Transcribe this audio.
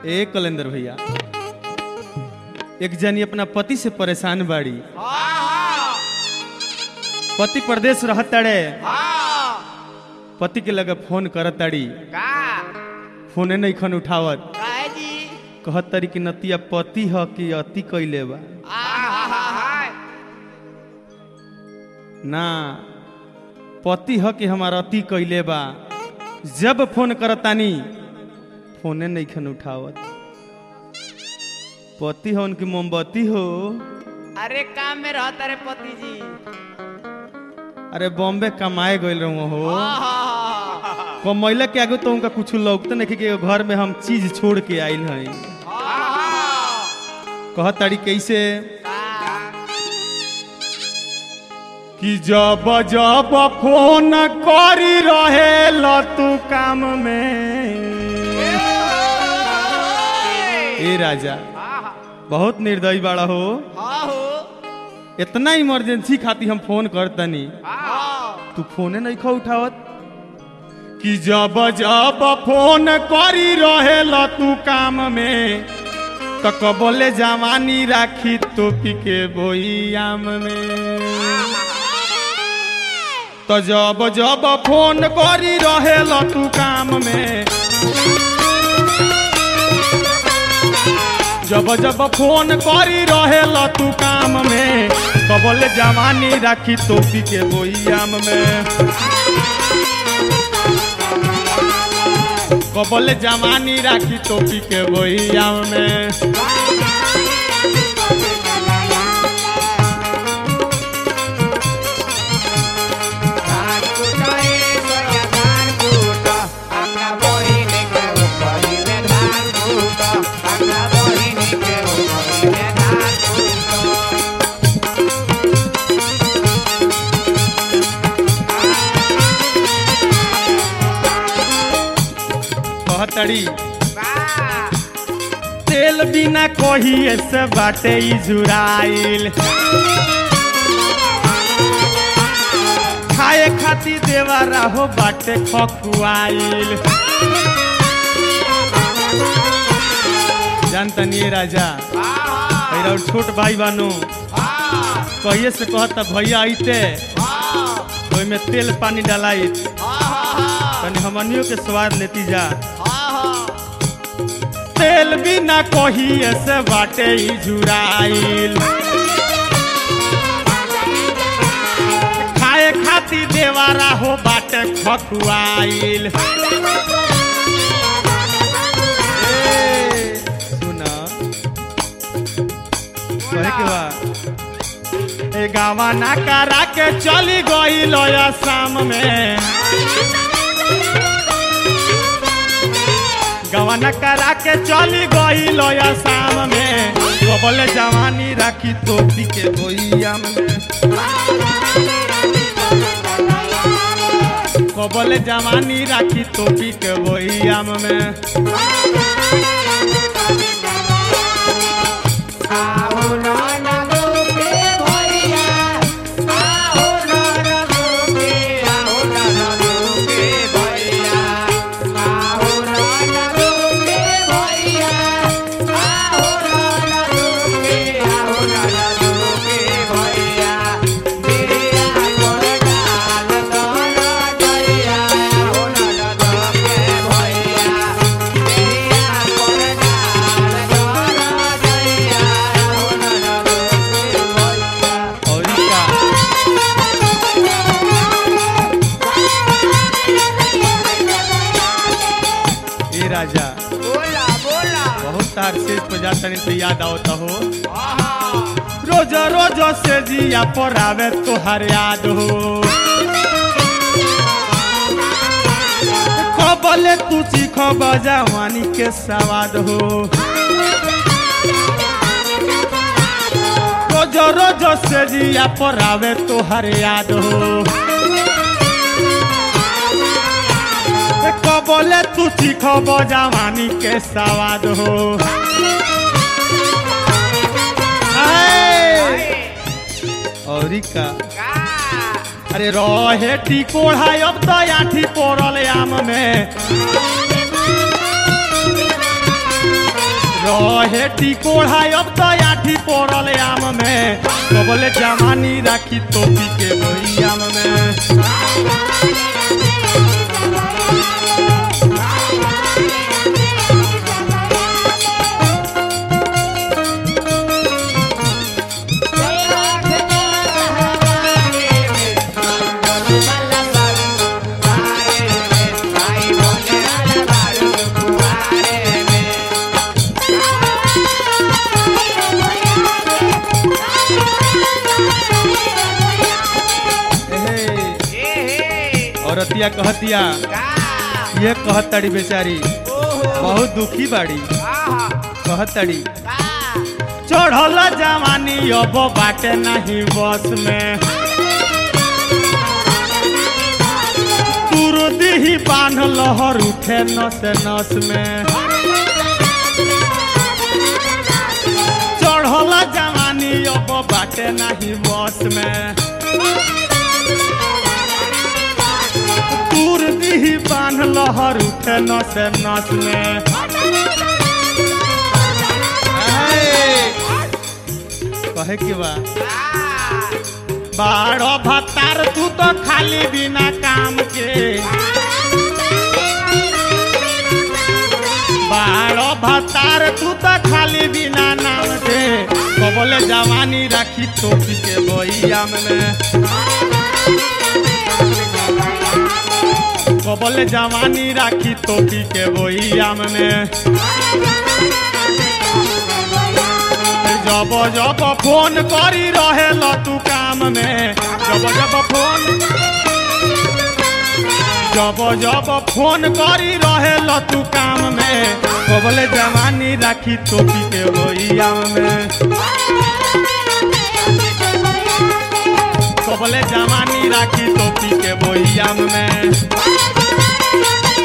ए कलेंदर भैया एक जनी अपना पति से परेशान बाड़ी पति प्रदेश रहताड़े पति के लगे फोन करताड़ी का फोने नहीं खन उठावत काहे जी कहत तारी कि नतिया पति ह कि अति कैले बा आहाहाहा ना पति ह कि हमार अति कैले बा जब फोन करतानी फोने नहीं खन उठावत पति हो उनकी मोमबत्ती हो अरे काम में रहता रे पति जी अरे बॉम्बे कमाए गइल रहूं हो आहाहाहा कमैला के आगे तो उनका कुछ लौकते नहीं कि घर में हम चीज छोड़ के आइल हई आहाहा कहत तारी कैसे का कि जब जब फोन करी रहे तू काम में ए राजा आहा बहुत निर्दयी बाड़ा हो हाँ हो इतना इमरजेंसी खातिर हम फोन करतनी हाँ तू फोने नहीं खा उठावत कि जब जब फोन करी रहे तू काम में तो कबले जवानी राखी टोपी के बोईयाम में तो जब जब फोन करी रहे तू काम में जब जब फोन करी रहे तू काम में कबले जवानी राखी टोपी के बोईयाम में कबले जवानी राखी टोपी के बोईयाम में कहतड़ी तेल बिना कही ऐसे बाटे ई जुराइल खाए खातिर देवारा हो बाटे खकुआइल जानतनी ए राजा मेरा और छोट भाई बानू कहिए से कहता भैया आइते तो में तेल पानी डालाई तनी हमनियों के स्वाद लेती जा तेल बिना कही ऐसे बाटे ई जुराइल खाए खातिर देवारा हो बाटे खकुआइल ए, सुना कहे के बा ए गावा ना करा के चली गई लोया शाम में गवन करा के चली गई लोया शाम में बोले जवानी राखी टोपी के बोइयाम में कबले जवानी राखी टोपी के बोइयाम में और का ए राजा बोला बोला बहुत तार से पे जाता नहीं तो याद आवता हो आहा रोज रोज से जिया पर आवे तोहर याद हो खबले तू सीखब जवानी के सवाद हो रोज रोज से जिया पर आवे तोहर याद हो कबले तू सीखब जवानी के सवाद हो आए। औरी का का अरे रहे टिकोड़ा अब तो आठी पोरल आम में रहे टिकोड़ा अब तो आठी पड़ल आम में कबले जवानी राखी टोपी के बोयाम में एहे, औरतिया कहतिया ये कहतड़ी बेचारी बहुत दुखी बाड़ी कहतड़ी चढ़ल जवानी अब बाटे नहीं बस में तुरंत ही बांध लहर उठे नस नस में चढ़ल जवानी अब बाटे नहीं बस में तुरंत ही बांध लहर उठे नस नस में ऐ, कहे के बा बारह भत्तार तू तो खाली बिना काम के बारह भत्तार तू तो खाली बिना नाम के कबले जवानी राखी टोपी के बोयाम में कबले जवानी राखी टोपी के बोयाम में जब जब फोन करी रहे तू काम में जब जब फोन जब जब फोन करी रहे तू काम में कबले जवानी राखी टोपी के बोयाम में कबले जवानी राखी टोपी के बोयाम में